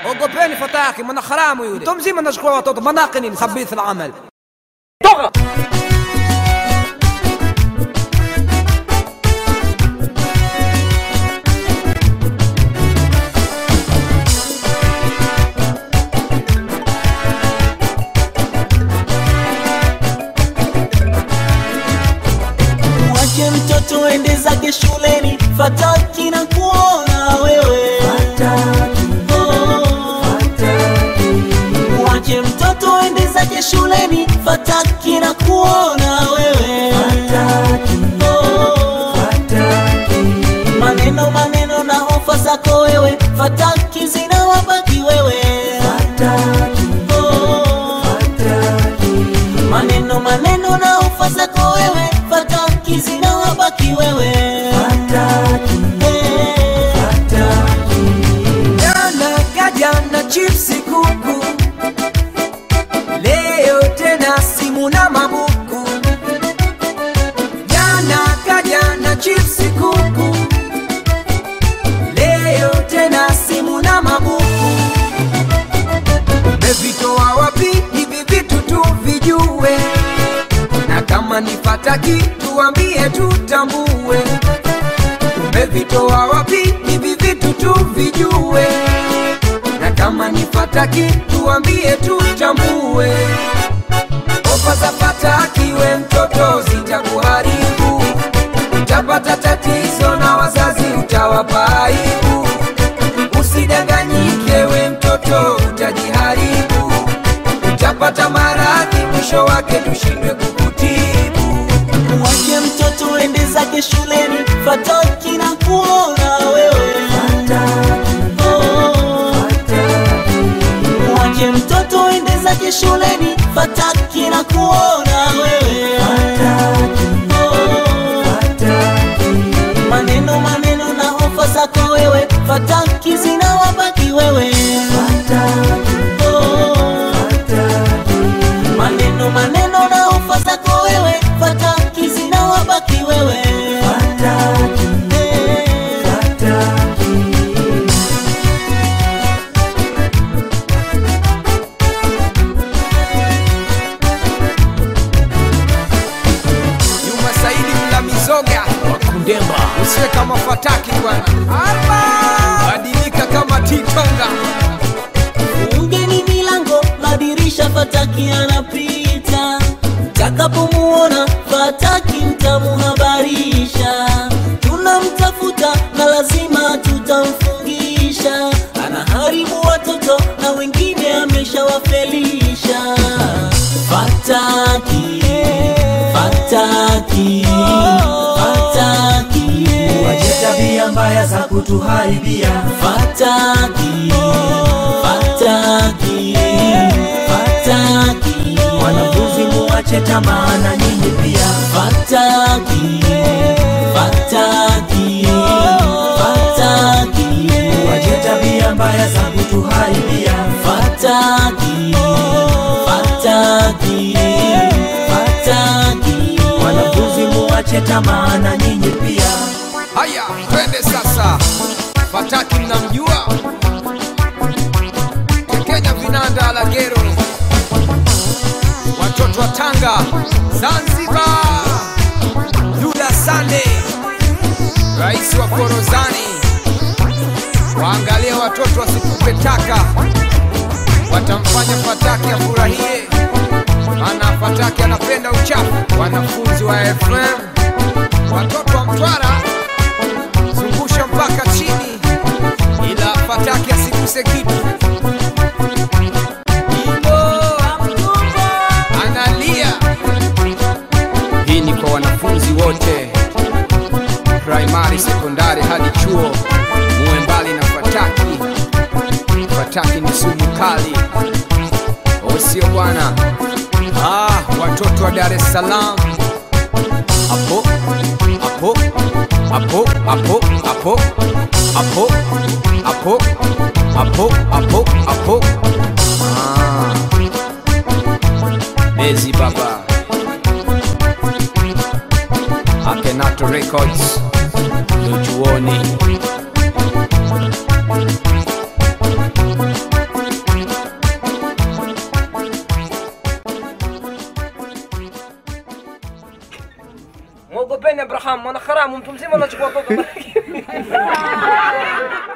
ogopeni fataki mwana haramu yule mtu mzima anachukua watoto manake nini khabith alamal toka Mwache mtoto ende zake shuleni, fataki na kuona wewe. Oh. Mwache mtoto ende zake shuleni, fataki na kuona wewe. Oh. Maneno maneno na hofa zako wewe, fataki zinawabaki wewe. Oh. Maneno maneno na hofa zako wewe, fataki zinawabaki wewe. Eh. jana kaja na chipsi kuku leo tena simu na mabuku jana kaja na chipsi kuku leo tena simu na mabuku umevitoa wapi hivi vitu tuvijue na kama ni fataki tuambie tutambue umevitoa wapi hivi vitu tuvijue na kama ni fataki tuambie tutambue ofa za fataki we mtoto zitakuharibu utapata tatizo na wazazi utawapa aibu usidanganyike we mtoto utajiharibu utapata maradhi mwisho wake tushindwe kukutibu Mwache mtoto ende zake shuleni, fataki na kuona wewe. Oh. Mwache mtoto ende zake shuleni, fataki na kuona wewe. Oh. Maneno maneno na hofa zako wewe, fataki zinawabaki wewe. Oh. Maneno maneno na hofa zako wewe, fataki zinawabaki wewe. Eh. Juma Saidi mla mizoga wakundemba usiwe kama fataki bwana Alba! badilika kama titonga Fungeni milango, madirisha, fataki anapita. Takapomuona fataki, mtamuhabarisha. Tunamtafuta na lazima tutamfungisha. Anaharibu watoto na wengine ameshawafelisha. Fataki, fataki, fataki. Wache tabia mbaya za kutuharibia Fataki, fataki, fataki, wanafunzi, muache tamaa na nyinyi pia. fataki, fataki, fataki, Wache tabia mbaya za kutuharibia fataki, fataki, fataki, wanafunzi, muache tamaa na nyinyi pia. haya twende sasa fataki mnamjua kenya vinanda la gero watoto wa tanga zanzibar yuda sande rais wa korozani waangalie watoto wasitupe taka watamfanya fataki afurahie maana fataki anapenda uchafu wanafunzi wa fm watoto wa mtwara zungusha mpaka chini ila fataki asiguse kitu analia hii ni kwa wanafunzi wote primary sekondari hadi chuo muwe mbali na fataki fataki ni sumu kali osio bwana ah, watoto wa dar es salaam hapo hapo hapo hapo hapo hapo hapo hapo hapo hapo Ah. Bezi baba Akenato Records Luchuoni mwogopeni Abraham, mwana haramu, mtu mzima unachukua watoto